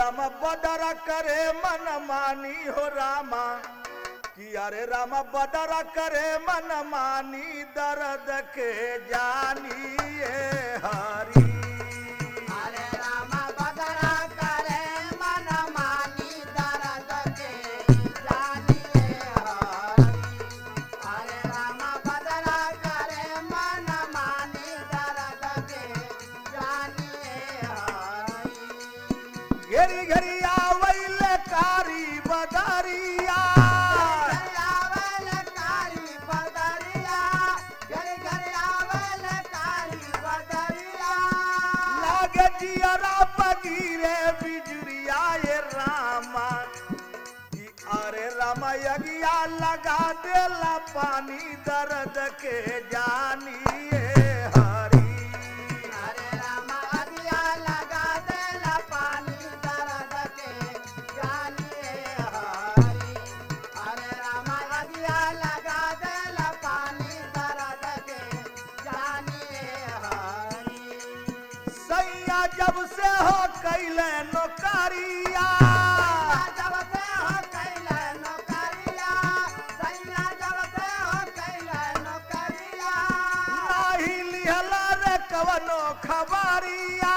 राम बदरा करे मन मानी हो रामा कि अरे राम बदरा करे मन मानी दर्द के जानिए हरी हरे राम बदरा करे मन मानी दर्द के जानिए हरि हरे राम बदरा करे मन मानी दर्द के जानिए हरि घेरी घेरी आवैल कारी बदरिया आवल कारी बदरिया घर घर आवल कारी बदरिया लागे जियरा पगीरे बिजुरिया ये रामा कि अरे रामा यगिया लगा देला पानी दर्द के जानिए हरी हरे राम अगिया लगा देला पानी दर्द के जानिए हरि हरे राम अगिया लगा देला पानी दर्द के जानिए हरि सैया जब से हो कैले नौकरिया जब से हो कैले नौकरिया सैया जब से हो कैले नौकरिया नाही लिहला रे कवनो खबरिया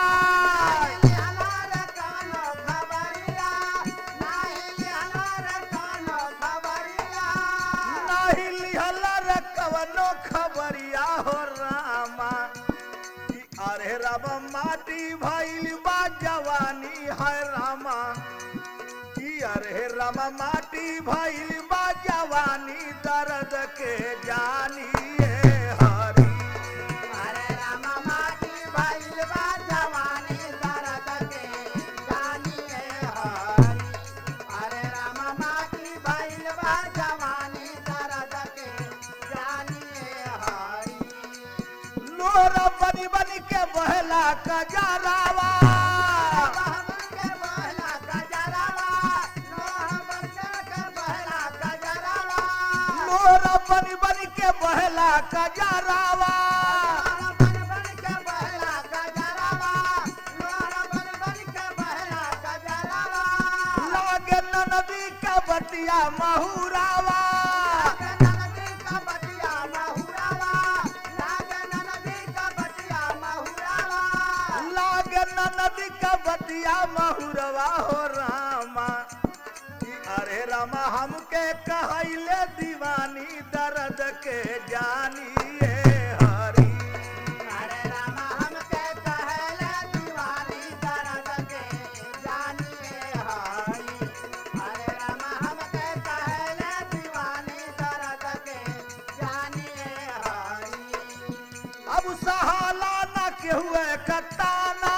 नाही लिहला रे कवनो खबरिया हो रामा कि अरे रब माटी भइल बा जवानी है रामा कि अरे रब माटी भइल बा जवानी दर्द के जानिए हरी लोर बनी बनी के बहला कजरावा लोर बनी बनी के बहला कजरावा लागे नदी का बटिया महुरावा लागे नदी का बटिया महुरवा हो रामा कि अरे रामा हमके कहैले दीवानी दर्द के जानिए हरी अब सहाला न के हुए कताना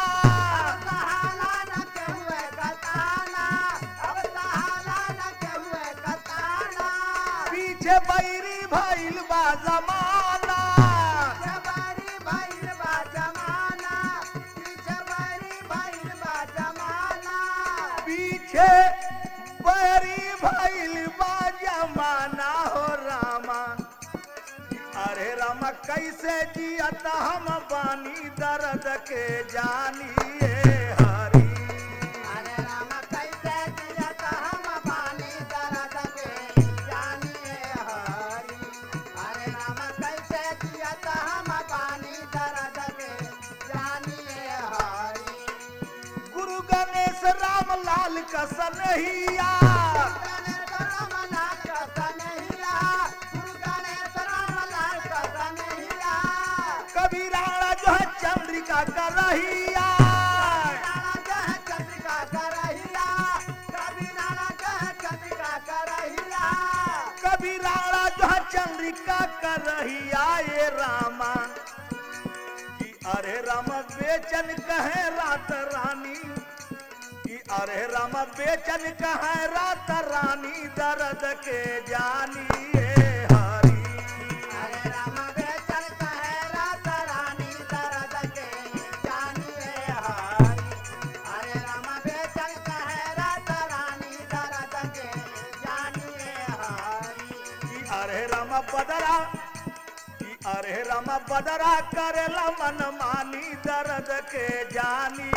पीछे बैरी भइल बा जमाना जबारी भइल बा जमाना जबारी भइल बा जमाना पीछे बैरी भइल बा जमाना हो रामा अरे रामा कैसे जियत हम बानी दर्द के जानिए हरी अरे राम कैसे जियत हम बानी दर्द के जानिए हरि अरे राम कैसे जियत हम बानी दर्द के जानिए हरि गुरु गणेश राम लाल का सनहिया गणेश राम लाल का कन्हैया गुरु गणेश राम लाल का कन्हैया कभी राणा जो है चंद्रिका का रहिया नाना कह चंद्रिका करहिया कभी नाना कह चंद्रिका करहिया कभी राणा जो है चंद्रिका का रहिया ये रामा कि अरे राम बेचन कहे रात रानी कि अरे राम बेचन कहे रात रानी दर्द के जानिए हरी हरे राम बेचन कहे रात रानी दर्द के जानिए हरि हरे राम बेचन कहे रात रानी दर्द के जानिए हरि कि अरे राम बदरा कि अरे राम बदरा करेला मन मानी दर्द के जानी